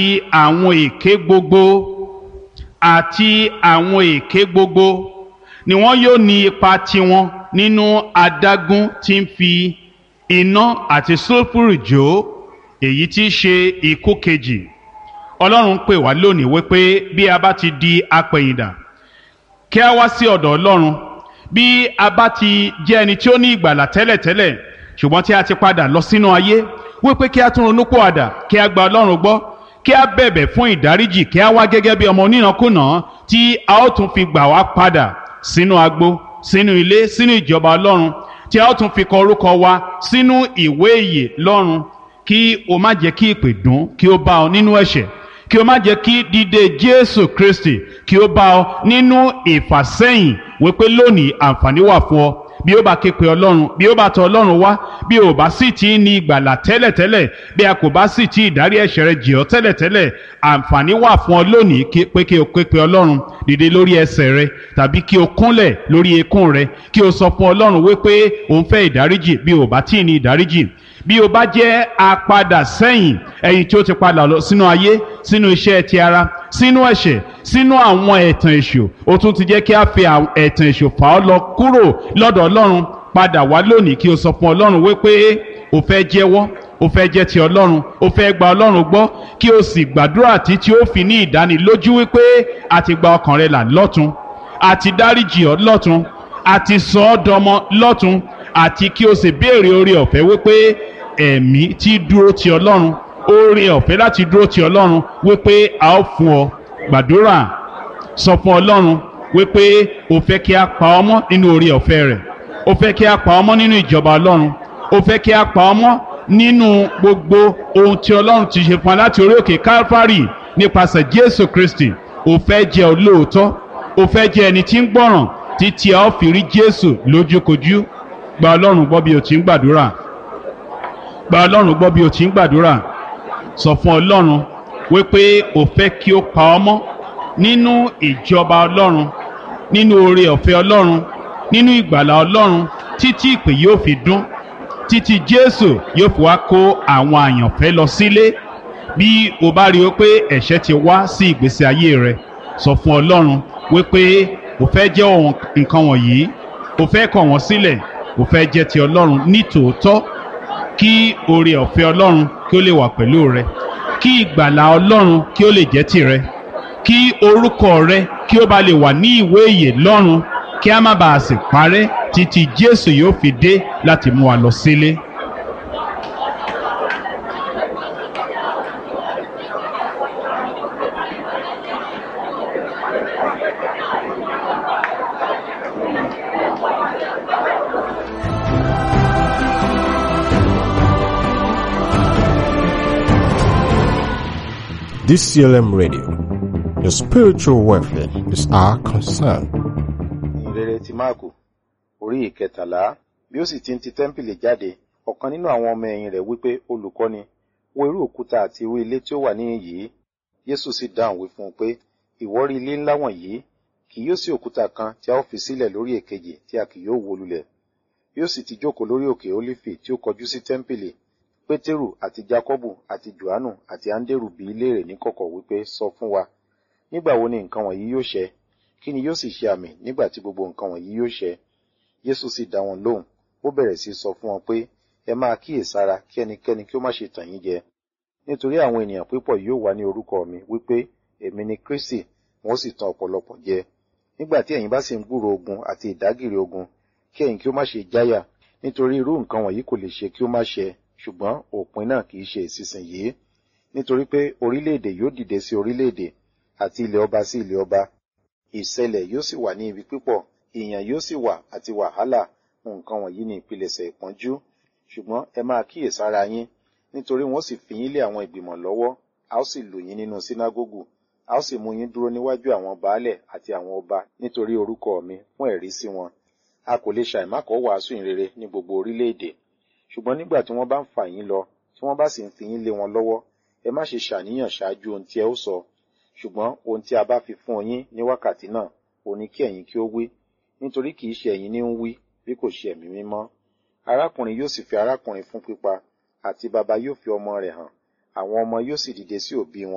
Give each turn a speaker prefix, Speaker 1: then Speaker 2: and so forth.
Speaker 1: àwọn èké gbogbo àti àwọn èké gbogbo ni wọn yóò ní ipa tiwọn nínú adágún tí ń fi iná àti sulfuru jó èyí tí í ṣe ikú kejì ọlọ́run pè wá lónìí wípé bí a bá ti di apẹ̀yìndà kí a wá sí ọ̀dọ̀ ọlọ́run bí a bá ti jẹ́ ẹni tí ó ní ìgbàlà tẹ́lẹ̀tẹ́lẹ̀ ṣùgbọ́n tí a ti padà lọ sínú ayé wípé kí a tún ronú pòwàdà kí a gba ọlọ́run gbọ́ kí a bẹ̀bẹ̀ fún ìdáríjì kí a wá gẹ́gẹ́ bí ọmọ onínàkúnà tí a ó tún fi gbà wá padà sínú agbo sínú ilé sínú ìjọba ọlọ́run tí a ó tún fi kọ orúkọ wa sínú ìwé ìyè lọ́run kí o má jẹ́ kí ìpè dùn kí o bá ọ nínú ẹ̀ṣẹ̀ kí o má jẹ́ kí dídé jésù kristi kí o bá ọ nínú ìfàsẹ́yìn wípé lónìí àǹfààní wà fún ọ bí ó bá ké pe ọlọ́run bí ó bá tọ ọlọ́run wá bí o bá sì ti ní ìgbàlà tẹ́lẹ̀tẹ́lẹ̀ bí a kò bá sì ti ìdárí ẹ̀ṣẹ̀ rẹ jì ọ́ tẹ́lẹ̀tẹ́lẹ̀ àǹfààní wà fún ọ lónìí pé kí o ké pe ọlọ́run dìde lórí ẹsẹ̀ rẹ tàbí kí o kúnlẹ̀ lórí eékún rẹ kí o sọ fún ọlọ́run wípé o ń fẹ́ ìdáríjì bí o bá tí ì ní ìdáríjì bí o bá jẹ́ apadà sẹ́yìn ẹ̀yìn tí ó ti padà lọ sínú ayé sínú iṣẹ́ ti ara sínú ẹ̀ṣẹ̀ sínú àwọn ẹ̀tàn èṣù ó tún ti jẹ́ kí a fi ẹ̀tàn èṣù fà ọ́ lọ kúrò lọ́dọ̀ ọlọ́run padà wá lónìí kí o sọ fún ọlọ́run wípé o fẹ́ jẹ́wọ́ o fẹ́ jẹ́ ti ọlọ́run o fẹ́ gba ọlọ́run gbọ́ kí o sì gbàdúrà títí ó fi ní ìdánilójú wípé a ti gba ọkàn rẹ là lọ́tun a ti dáríjì ọ́ lọ́tun a ti sọ ọ́ dọmọ lọ́tun àti kí o sì béèrè oore ọ̀fẹ́ wípé ẹ̀mí tí dúró ti ọlọ́run oore ọ̀fẹ́ láti dúró ti ọlọ́run wípé a ó fún ọ gbàdúrà sọ fún ọlọ́run wípé o fẹ́ kí a pa ọmọ nínú oore ọ̀fẹ́ rẹ̀ o fẹ́ kí a pa ọmọ nínú ìjọba ọlọ́run o fẹ́ kí a pa ọmọ nínú gbogbo ohun tí ọlọ́run ti ṣe fún wa láti orí òkè Calvary nípasẹ̀ Jésù Kristi o fẹ́ jẹ́ olóòótọ́ o fẹ́ jẹ́ ẹni tí ń gbọ́ràn títí a ó fi rí Jésù lójúkojú gba ọlọ́run gbọ́ bí o ti ń gbàdúrà gba ọlọ́run gbọ́ bí o ti ń gbàdúrà sọ fún ọlọ́run wípé o fẹ́ kí o pa ọmọ nínú ìjọba ọlọ́run nínú oore ọ̀fẹ́ ọlọ́run nínú ìgbàlà ọlọ́run títí ìpè yóò fi dún títí jésù yóò fi wá kó àwọn àyànfẹ́ lọ sílé bí o bá rí o pé ẹ̀ṣẹ̀ ti wá sí ìgbésí ayé rẹ sọ fún ọlọ́run wípé o fẹ́ jẹ́ nǹkan wọ̀nyí o fẹ́ kọ̀ wọ́n sílẹ̀ o fẹ́ jẹ́ ti ọlọ́run ní tòótọ́ kí oore ọ̀fẹ́ ọlọ́run kí ó lè wà pẹ̀lú rẹ kí ìgbàlà ọlọ́run kí ó lè jẹ́ tìrẹ kí orúkọ rẹ kí ó bá lè wà ní ìwé ìyè lọ́run kí a má bàa sì parẹ́ títí jésù yóò fi dé láti mú wa lọ sílé.
Speaker 2: DCLM Radio. Your spiritual welfare is our concern.
Speaker 3: ìrere ti máàkù orí ìkẹtàlá bí ó sì ti ń ti tẹ́ḿpìlì jáde ọ̀kan nínú àwọn ọmọ ẹ̀yìn rẹ̀ wípé olùkọ́ni wo irú òkúta àti irú ilé tí ó wà níhìn yìí yésù sì dáhùn wí fún un pé ìwọ rí ilé ńlá wọ̀nyí kì yóò sí òkúta kan tí a ó fi sílẹ̀ lórí èkejì tí a kì yóò wó lulẹ̀ bí ó sì ti jókòó lórí òkè ólífì tí ó kọjú sí tẹ́ḿpìlì pétérù àti jákọ́bù àti johannu àti áńdérù bi í léèrè níkọ̀kọ̀ wípé sọ fún wa nígbà wo ni nǹkan wọ̀nyí yóò ṣẹ kí ni yóò sì ṣe àmì nígbà tí gbogbo nǹkan wọ̀nyí yóò ṣẹ Jésù sì dá wọn lóhùn ó bẹ̀rẹ̀ sí sọ fún wọn pé ẹ máa kíyèsára kí ẹnikẹ́ni kí ó má ṣe tàn yín jẹ nítorí àwọn ènìyàn pípọ̀ yóò wá ní orúkọ mi wípé èmi ni Kristi wọn ó sì tàn ọ̀pọ̀lọpọ̀ jẹ nígbà tí ẹ̀yin bá sì ń gbúrò ogun àti ìdágìrì ogun kí ẹ̀yin kí ó má ṣe jáyà nítorí irú nǹkan wọ̀nyí kò lè ṣe kí ó má ṣẹ ṣùgbọ́n òpin náà kì í ṣe ìsinsìnyí nítorí pé orílẹ̀-èdè yóò dìde sí orílẹ̀-èdè àti ilẹ̀ ọba sí ilẹ̀ ọba ìṣẹ̀lẹ̀ yóò sì wà ní ibi pípọ̀ ìyàn yóò sì wà àti wàhálà nǹkan wọ̀nyí ní ìpilẹ̀ṣẹ̀ ìpọ́njú ṣùgbọ́n ẹ máa kíyèsára yín nítorí wọ́n sì fi yín lé àwọn ìgbìmọ̀ lọ́wọ́ a ó sì lù yín nínú sínágógù a ó sì mú yín dúró níwájú àwọn baálẹ̀ àti àwọn ọba nítorí orúkọ mi fún ẹ̀rí sí wọn a kò lè ṣàìmákọ̀ wàásù ìrere ní gbogbo orílẹ̀-èdè ṣùgbọ́n nígbà tí wọ́n bá ń fà yín lọ tí wọ́n bá sì ń fi yín lé wọn lọ́wọ́ ẹ má ṣe ṣàníyàn ṣáájú ohun tí ẹ ó sọ ṣùgbọ́n ohun tí a bá fi fún yín ní wákàtí náà ò ní kí ẹ̀yin kí ó wí nítorí kì í ṣe ẹ̀yin ní ń wí bí kò ṣe ẹ̀mí mímọ́ arákùnrin yóò sì fi arákùnrin fún pípa àti baba yóò fi ọmọ rẹ̀ hàn àwọn ọmọ yóò sì dìde sí òbí wọn